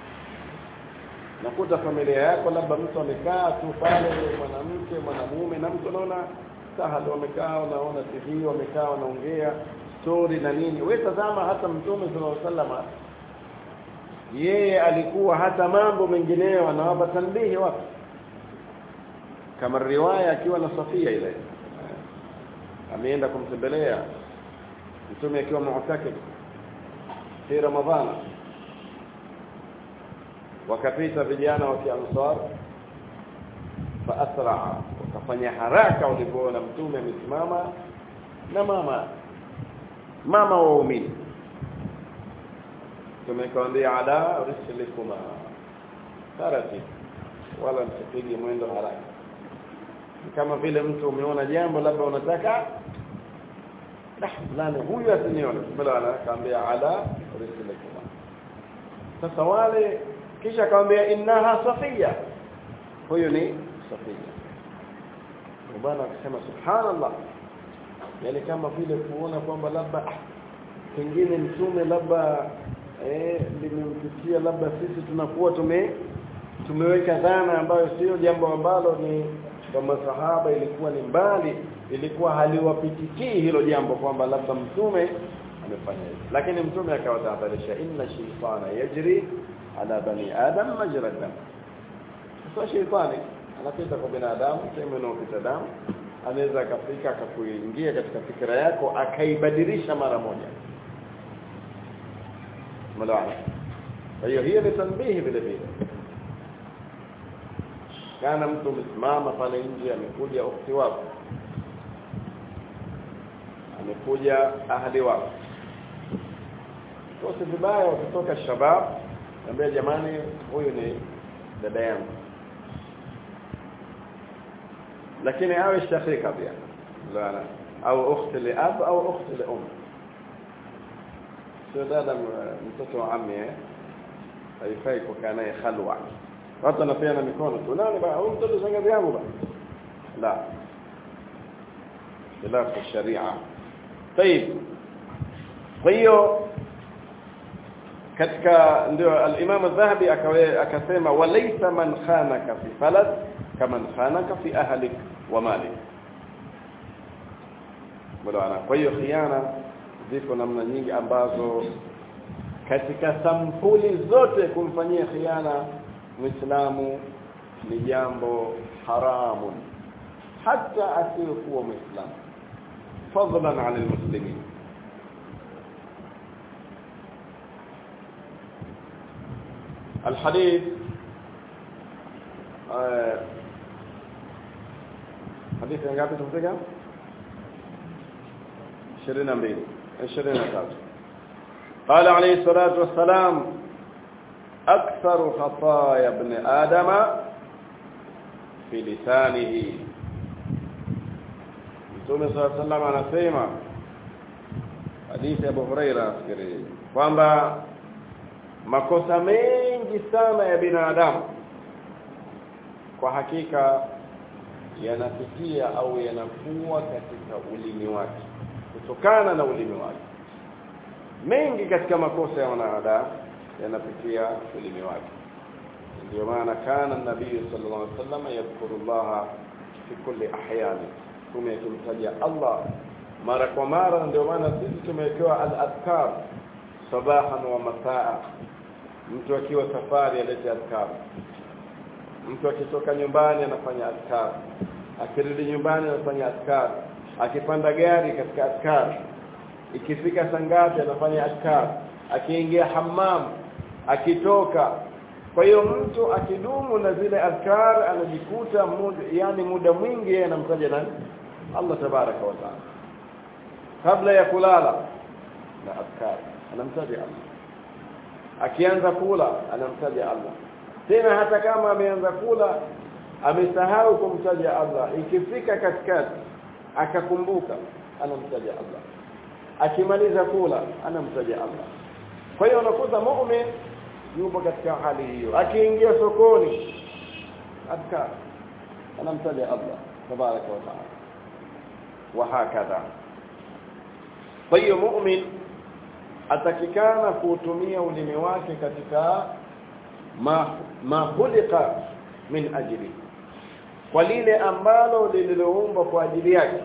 nakuta familia yako labda mtu amekaa tu pale mwanamke mwanamume na mtu anaona sahal wamekaa wanaona TV wamekaa wanaongea story na nini wewe tazama hata mtume sallallahu alaihi wasallam yeye alikuwa hata mambo mengineyo anawapa tanbihi watu kama riwaya akiwa na Safia ile ameenda kumtembelea mtume akiwa mu'takif fi ramadhana wakapita vijana wa kiansar fa asra wakafanya haraka walipoona mtume amesimama na mama mama wa waumini tumekwambia ala rislikuma taratibu wala msipige mwendo haraka kama vile mtu umeona jambo labda unataka dah fulani huyu asinione bala akaambia ala rislikuma sasa wale kisha akamwambia innaha safiya huyo ni safiya bwana akasema subhanallah yani kama vile kuona kwamba labda pengine mtume labda eh limempitia labda sisi tunakuwa tume tumeweka dhana ambayo sio jambo ambalo ni kwa masahaba ilikuwa ni mbali ilikuwa haliwapitikii hilo jambo kwamba labda mtume amefanya hivyo lakini mtume akawatahadharisha inna shaytana yajri ala bani adam majra dam sasa shaytani anapita kwa binadamu sehemu inayopita damu anaweza akafika akakuingia katika fikra yako akaibadilisha mara moja malaana kwa hiyo hiyo ni tanbihi vile vile kana mtu msimama pale nje amekuja ukti wako amekuja ahli wako tosi vibaya wakitoka shabab ambia jamani huyu ni dada yangu lakini awe shafika pia lana au ukhti li ab au ukhti li um sio dada mtoto wa ammi eh haifai kukaa naye khalwa watu wanapeana mikono tu nani bana huyu mtoto shangazi yangu bana la khilafu sharia طيب kwa hiyo katika ndio al-Imam al-Dhahabi akasema walaysa man khanaka fi falad kama khanaka fi ahlik wa malik bwana kwa hiyo khiana ziko namna nyingi ambazo katika sampuli zote kumfanyia khiana muislamu ni jambo haramu hata asiyekuwa muislamu fadlan 'ala al-muslimin الحديث آه حديث ngapi tumefika 22 23 قال عليه الصلاه والسلام اكثر خطايا ابن ادم في لسانه Mtume صلى الله عليه وسلم anasema hadithi ya Abu Huraira askiri kwamba makosa mengi sana ya binadamu kwa hakika yanapitia au yanakuwa katika ulimi wake kutokana na ulimi wake mengi katika makosa ya wanadamu yanapitia ulimi wake ndio maana kana nabii sallallahu alaihi wasallam yadhkurullah fi kulli ahyani kama yakimtaja Allah mara kwa mara ndio maana sisi tumewekewa al-adhkar sabahan wa masaa mtu akiwa safari alete adhkar mtu akitoka nyumbani anafanya adhkar akirudi nyumbani anafanya askar akipanda gari katika askar ikifika sangati anafanya askar akiingia hammam akitoka kwa hiyo mtu akidumu na zile adhkar anajikuta muda yani muda mwingi yeye anamtaja nani Allah tabaraka wa taala kabla ya kulala na adhkar anamtaja Allah akianza kula anamtaja Allah tena hata kama ameanza kula amesahau kumtaja Allah ikifika katikati akakumbuka anamtaja Allah akimaliza kula anamtaja Allah kwa hiyo unakuta mu'min yupo katika hali hiyo akiingia sokoni adhkar anamtaja Allah tabaraka wa taala wa hakadha kwa hiyo mu'min atakikana kuutumia ulimi wake katika ma ma hulika min ajli kwa lile ambalo lililoumbwa kwa ajili yake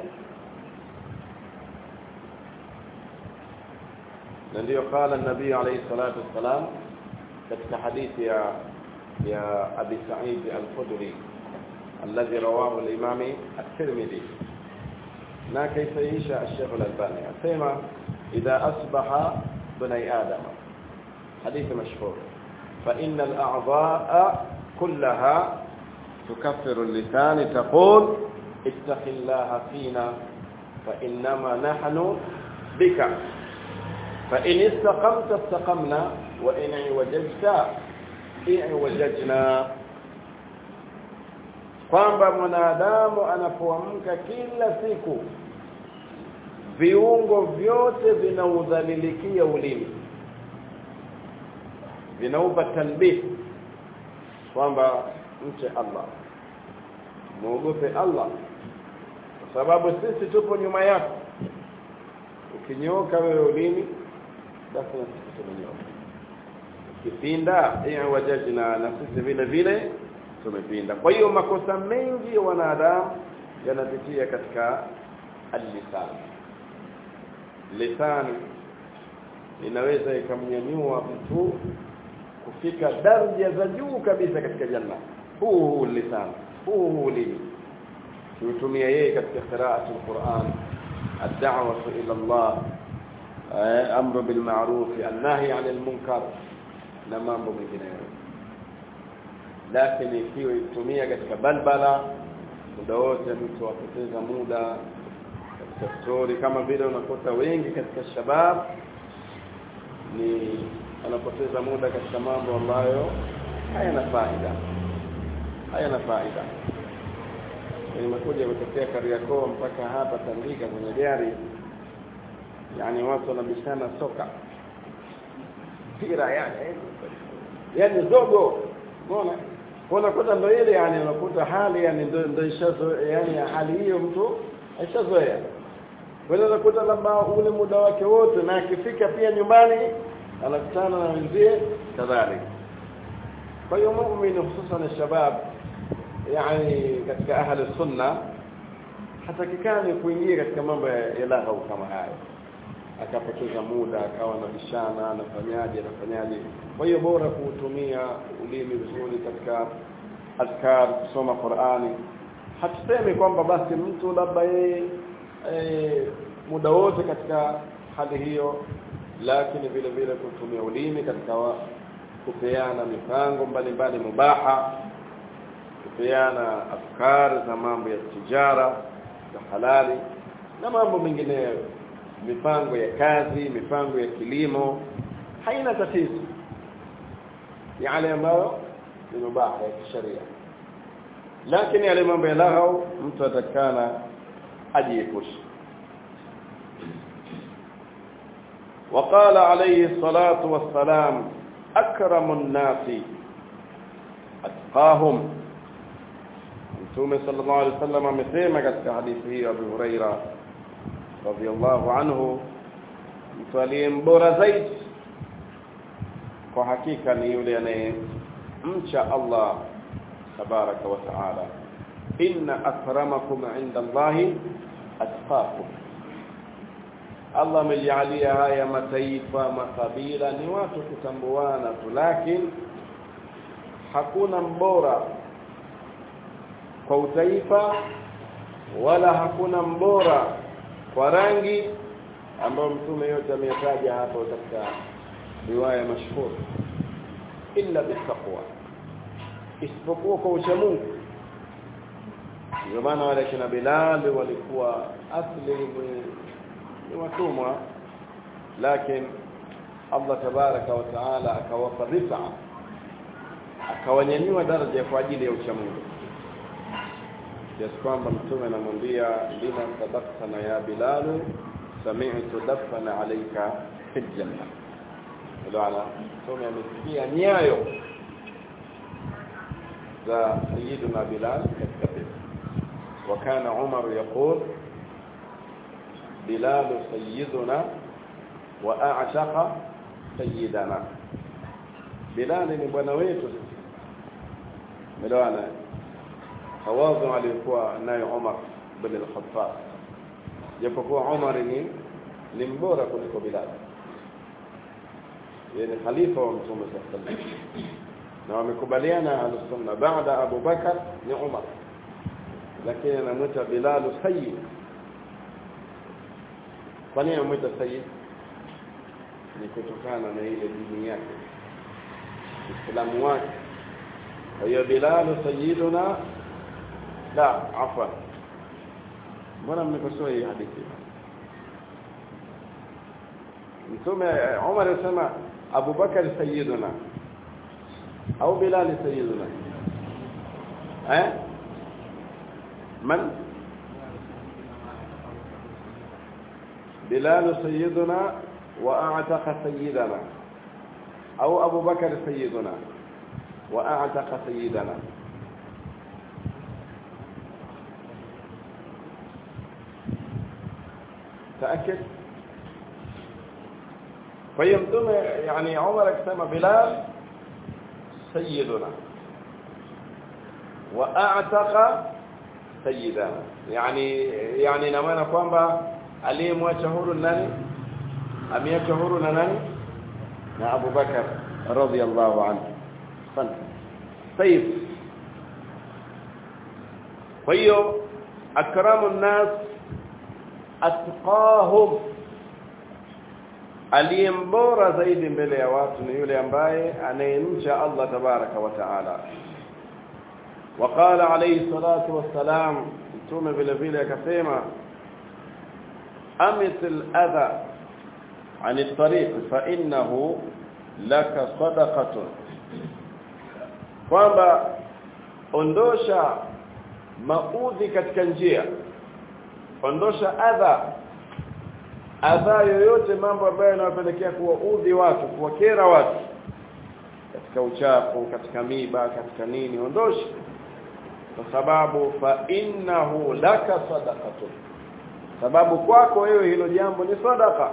na ndio qala nabii alayhi salatu wassalam katika hadithi ya ya Abi Sa'id al-Khudri alladhi rawahu al-Imam at-Tirmidhi na kaisaisha al-Sheikh al-Albani asema idha asbaha bani adam hadith mashhur fa inna al-a'dha'a kullaha tukaffiru al-lisan taqul ittaqillaha fina fa innama nahnu bika fa in istaqamta istaqamna wa in wajajta wajajna kwamba mwanadamu anapoamka kila siku viungo vyote vinaudhalilikia ulimi vinaupa talbih kwamba mche Allah muogope Allah kwa sababu sisi tupo nyuma yako ukinyoka wewe ulimi basi na sisi tumenyoka ukipinda wajajna na sisi vile vile tumepinda kwa hiyo makosa mengi ya wanadamu yanapitia katika al-lisan lisan inaweza ikamnyanyua mtu kufika daraja za juu kabisa katika janna huu huu lisan huu huu lini tutumia yeye katika qira'atu al-Qur'an ad-da'wa ila Allah amru bil ma'ruf an-nahy 'anil munkar na mambo mengineyo lakini ikiwa itumia katika balbala muda wote mtu apoteza muda katika story kama vile unakuta wengi katika shabab ni anapoteza muda katika mambo ambayo hayana faida hayana faida nimekuja kutokea Kariakoo mpaka hapa Tandika kwenye gari yani watu wanabishana soka mpira yani yani zogo unaona unakuta ndo ile yani unakuta hali yani ndo ndo ishazo yani hali hiyo mtu aishazoea wewe unakuta labda ule muda wake wote na akifika pia nyumbani anakutana na wenzie kadhalika kwa hiyo muumini hususan shabab yani katika ahli sunna hatakikani kuingia katika mambo ya lahau kama haya akapoteza muda akawa anabishana anafanyaje anafanyaje kwa hiyo bora kuutumia ulimi vizuri katika adhkar kusoma Qur'ani hatusemi kwamba basi mtu labda yeye e, muda wote katika hali hiyo lakini vile vile kutumia ulimi katika wa, kupeana mipango mbalimbali mubaha kupeana afkar za mambo ya tijara za halali na mambo mengineyo mipango ya kazi mipango ya kilimo haina tatizo yale ambayo ni mubaha ya kisheria lakini yale mambo ya lahau mtu atakana ajiepushe وقال عليه الصلاة والسلام أكرم الناس أتقاهم Mtume sallallahu alaihi wasallam amesema katika hadithi hii Abu Huraira radhiyallahu anhu mtu aliyembora zaidi kwa hakika ni yule anayemcha Allah tabaraka wa taala inna akramakum inda Allahi atqakum Allah amejalia haya mataifa makabila ni watu kutambuana tu lakini hakuna mbora kwa utaifa wala hakuna mbora kwa rangi ambayo mtume yote ameyataja hapo katika riwaya mashhur illa bitaqwa isipokuwa kwa uchamungu ndio maana wale kina Bilal walikuwa asli ni, ni watumwa lakini Allah tabaraka wa taala akawapa rifa akawanyanyua daraja kwa ajili ya uchamungu kiasi kwamba mtume anamwambia lima sabaktana ya Bilal sami'tu dafana alayka fil janna ndio ala mtume amesikia nyayo za sayyidina Bilal katika pepo وكان عمر يقول بلال سيدنا واعتق سيدنا بلال ni bwana wetu melewana tawadhu alikuwa naye Umar bin al-Khattab japokuwa Umar ni ni mbora kuliko Bilal yani khalifa wa Mtume sallallahu alaihi wasallam na wamekubaliana al-sunna baada Abu Bakar ni Umar lakini anamwita Bilal sayyid kwa nini anamwita sayyid ni kutokana na ile dini yake Uislamu wake kwa hiyo Bilal sayyiduna la afwan mbona mmekosoa hii hadithi mtume Umar alisema Abu Bakar sayyiduna au Bilal sayyiduna eh من بلال سيدنا واعتق سيدنا او ابو بكر سيدنا واعتق سيدنا تاكد فيمتم يعني عمر كما بلال سيدنا واعتق sayyida yani yani ina maana kwamba aliyemwacha huru nani ameacha huru na nani na Abu Bakar radhiyallahu anhu asante طيب kwa hiyo akramu nnas atqahum aliyembora zaidi mbele ya watu ni yule ambaye anayemcha Allah tabaraka wa taala وقال عليه الصلاة والسلام ثم vile vile akasema amit al-adha عن الطريق فإنه لك صدقة kwamba ondosha maudhi katika njia ondosha adha adha yoyote mambo ambayo yanawapelekea kuwaudhi watu kuwakera watu katika uchafu katika miba katika nini ondosha kwa sababu fa innahu laka sadaqatu sababu kwako wewe hilo jambo ni sadaqa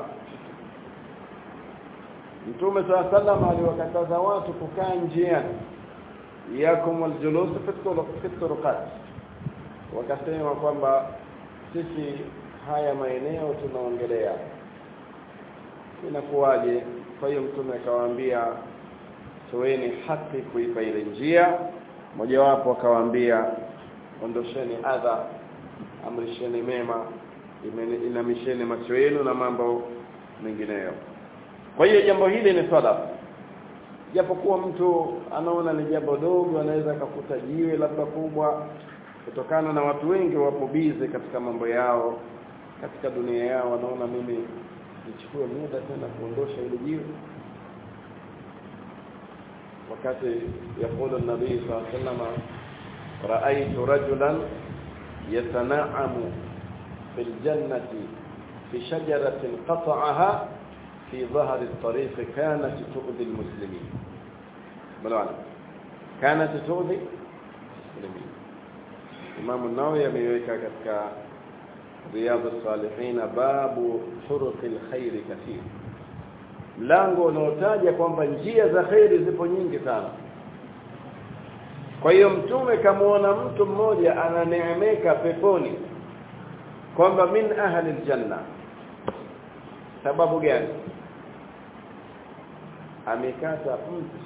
Mtume صلى الله aliwakataza watu kukaa njiani yakum aljulus fi turuqat wakasema kwamba sisi haya maeneo tunaongelea inakuwaje kwa hiyo mtume akawaambia toeni haki kuipa ile njia mojawapo akawaambia ondosheni adha amrisheni mema inamisheni macho yenu na mambo mengineyo kwa hiyo jambo hili ni sadaqa japokuwa mtu anaona ni jambo dogo anaweza akakuta jiwe labda kubwa kutokana na watu wengi wapo bize katika mambo yao katika dunia yao wanaona mimi nichukue muda tena kuondosha ile jiwe wakati يقول النبي صلى الله عليه وسلم رأيت رجلا يتنعم في الجنة في شجرة قطعها في ظهر الطريق كانت تؤذي المسلمين بلوانا كانت تؤذي المسلمين Imam an-Nawawi ameiweka katika Riyadh as-Salihin babu turuq al-khair kathir mlango unaotaja kwamba njia za khairi zipo nyingi sana kwa hiyo mtume kamuona mtu mmoja ananeemeka peponi kwamba min ahli aljanna sababu gani amekata mti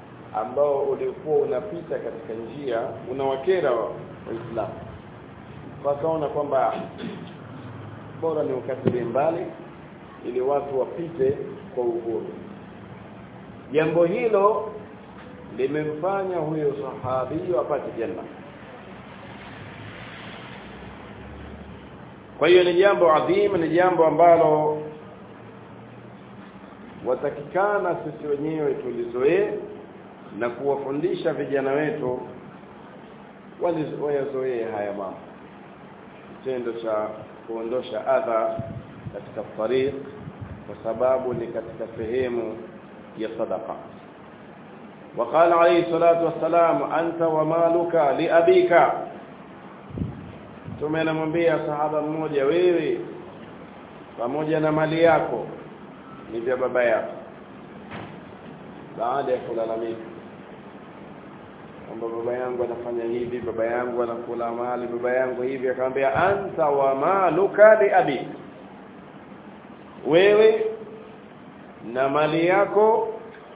ambao ulikuwa unapita katika njia unawakera waislamu wakaona kwamba bora ni ukatilie mbali ili watu wapite kwa uhuru jambo hilo limemfanya huyo sahabi apate janna kwa hiyo ni jambo adhimu ni jambo ambalo watakikana sisi wenyewe tulizoee na kuwafundisha vijana wetu wayazoee haya mambo kitendo cha kuondosha adha katika tariq kwa sababu ni katika sehemu ya sadaqa وقال عليه الصلاه والسلام انت ومالك لابيك tume anamwambia sahaba mmoja wewe pamoja na mali yako ni vya baba yako baada ya kulalamika kwamba baba yangu anafanya hivi baba yangu anakula mali baba yangu hivi akamwambia anta wa maluka li abi wewe na mali yako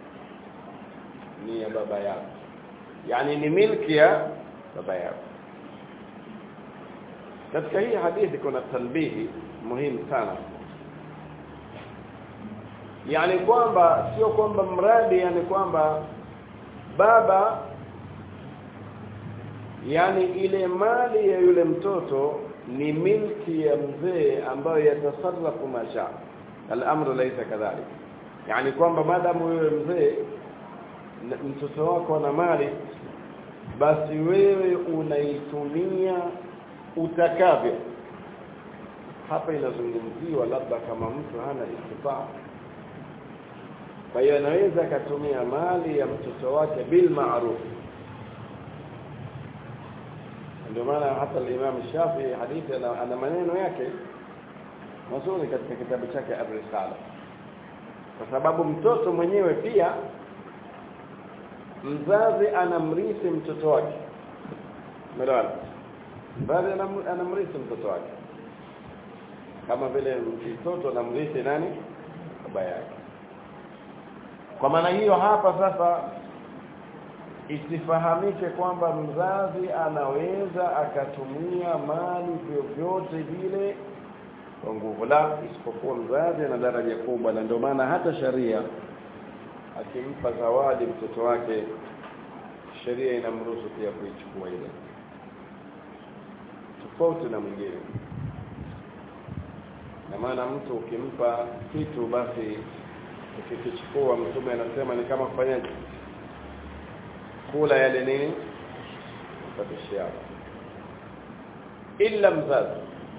ni ya baba yako yani ni milki ya baba yako katika hii hadithi kuna tanbihi muhimu sana yani kwamba sio kwamba mradi yani kwamba baba yani ile mali ya yule mtoto ni milki ya mzee ambayo yatasarrafu masha al-amru laysa kadhalik yani kwamba madamu yule mzee mtoto wako na mali basi wewe unaitumia utakavyo hapa inazungumziwa labda kama mtu hana istifaa kwa hiyo anaweza akatumia mali ya mtoto wake bil ma'ruf ndio maana hata al-Imam Shafi hadithi ana, ana maneno yake mazuri katika kitabu chake Ar-Risala kwa sababu mtoto mwenyewe pia mzazi anamrithi mtoto wake umeelewa mzazi anamrithi mtoto wake kama vile mtoto anamrithi nani baba yake kwa maana hiyo hapa sasa isifahamike kwamba mzazi anaweza akatumia mali vyovyote vile kwa nguvu la isipokuwa mzazi ana daraja kubwa na ndio maana hata sharia akimpa zawadi mtoto wake sheria inamruhusu pia kuichukua ile tofauti na mwingine na maana mtu ukimpa kitu basi ukikichukua mtume anasema ni kama kufanyaje kula yale nini fatishia illa mzazi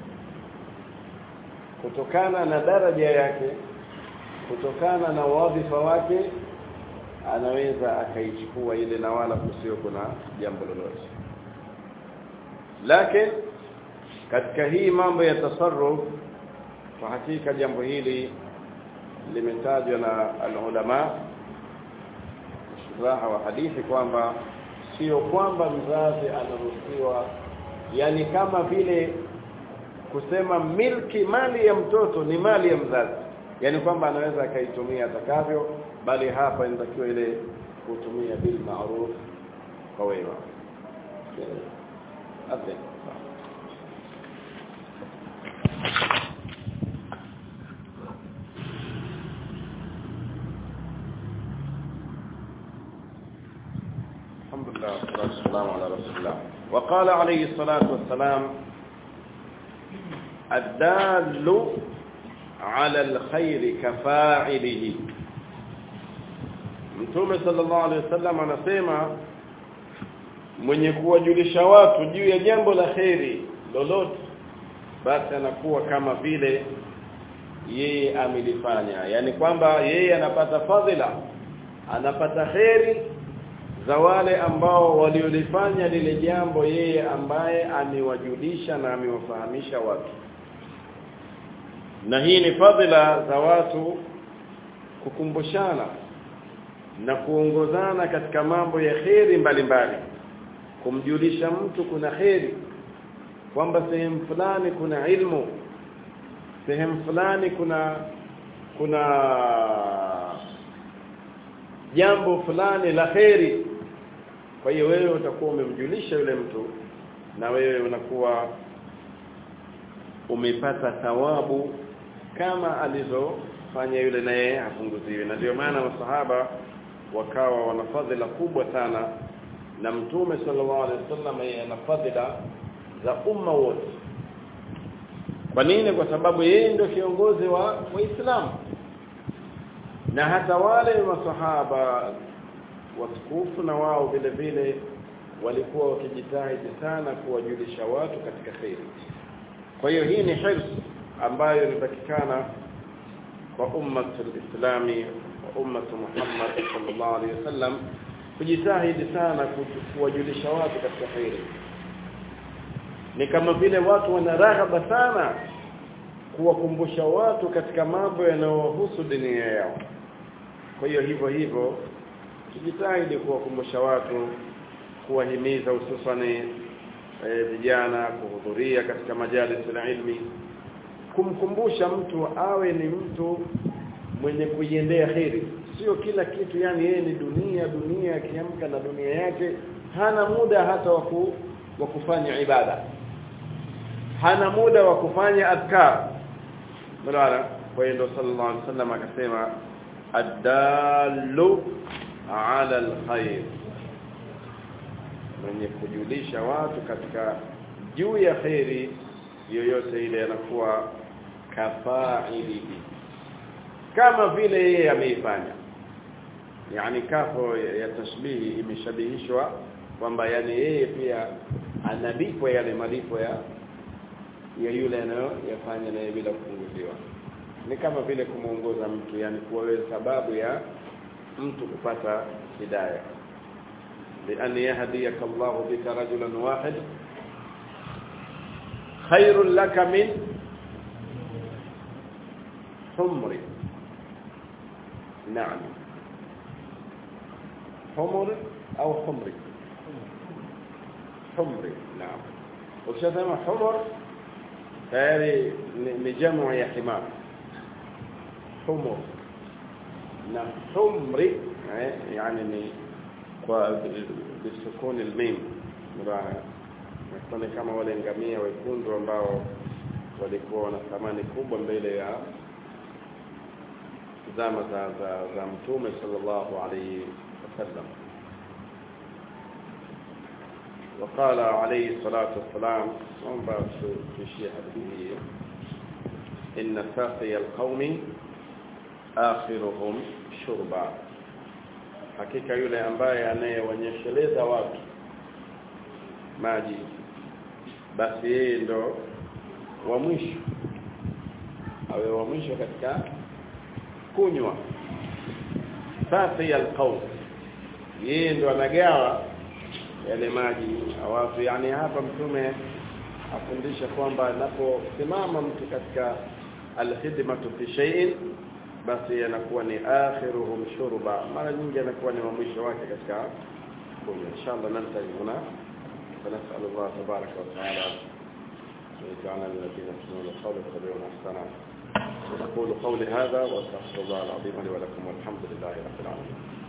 kutokana na daraja yake kutokana na wadhifa wake anaweza akaichukua ile na wala kusio kuna jambo lolote lakini katika hii mambo ya tasarruf kwa hakika jambo hili limetajwa na alulama shuraha wa hadithi kwamba sio kwamba mzazi anaruhusiwa yani kama vile kusema milki mali ya mtoto ni mali ya mzazi yani kwamba anaweza akaitumia atakavyo bali hapa inatakiwa ile kutumia bil ma'ruf kwa wema asante الحمد لله والصلاة والسلام على رسول الله وقال عليه الصلاة والسلام الدال على الخير كفاعله Mtume sallallahu alaihi wasallam anasema mwenye kuwajulisha watu juu ya jambo la kheri lolote basi anakuwa kama vile yeye amelifanya yani kwamba yeye anapata fadhila anapata kheri za wale ambao waliolifanya lile jambo yeye ambaye amewajulisha na amewafahamisha watu na hii ni fadhila za watu kukumbushana na kuongozana katika mambo ya kheri mbalimbali kumjulisha mtu kuna kheri kwamba sehemu fulani kuna ilmu sehemu fulani kuna kuna jambo fulani la kheri kwa hiyo wewe utakuwa umemjulisha yule mtu na wewe unakuwa umepata thawabu kama alizofanya yule naye apunguziwe na ndio maana masahaba wakawa wana fadhila kubwa sana na mtume sallallahu alaihi wasallam ana fadhila za umma wote kwa nini kwa sababu yeye ndio kiongozi wa waislamu na hata wale masahaba watukufu na wao vile vile walikuwa wakijitahidi sana kuwajulisha watu katika khairi kwa hiyo hii ni hirs ambayo inatakikana kwa ummat al-islami wa ummat Muhammad sallallahu alaihi wasallam kujitahidi sana kuwajulisha watu katika khairi ni kama vile watu wana raghaba sana kuwakumbusha watu katika mambo yanayohusu dunia yao kwa hiyo hivyo hivyo tujitahidi kuwakumbusha watu kuwahimiza hususani vijana e, kuhudhuria katika majalis ya ilmi kumkumbusha mtu awe ni mtu mwenye kuiendea kheri sio kila kitu yani yeye ni dunia dunia akiamka na dunia yake hana muda hata waku, wa kufanya ibada hana muda wa kufanya adhkar mara kwa hiyo sallallahu alaihi wasallam akasema adallu ala alkhair mwenye kujulisha watu katika juu ya khairi yoyote ile anakuwa kafailihi kama vile yeye ameifanya yani kafo ya tashbihi imeshabihishwa kwamba yani yeye pia analipwa yale malipo ya ya yule anayoyafanya naye bila kupunguziwa ni kama vile kumuongoza mtu yani kuwa wewe sababu ya mtu kupata hidayah لأن يهديك الله بك رجلا واحد خير لك من حمر نعم حمر أو حمر حمر نعم وكذا حمر تاري لجمع يا حمار حمر نعم حمر يعني kwa bisukuni almim mbaya nasema kama wale ngamia wekundu ambao walikuwa na thamani kubwa mbele ya zama za za, za mtume sallallahu alayhi wasallam وقال عليه الصلاة والسلام وانبا في شيء حديثية إن ساقي القوم آخرهم شربا hakika yule ambaye anayewanyesheleza watu maji basi yeye ndo wa mwisho awe wa mwisho katika kunywa safi alqaum yeye ndo anagawa yale maji watu yani hapa mtume afundisha kwamba anaposimama mtu katika alkhidmatu fi shay'in basi anakuwa ni akhiruhum shurba mara nyingi anakuwa ni wa mwisho wake katika kunywa inshallah nantahi huna فنسأل الله تبارك وتعالى أن يجعلنا من الذين يستمعون القول ويتبعون أحسنه ونقول قولي هذا وأستغفر الله العظيم لي ولكم والحمد لله رب العالمين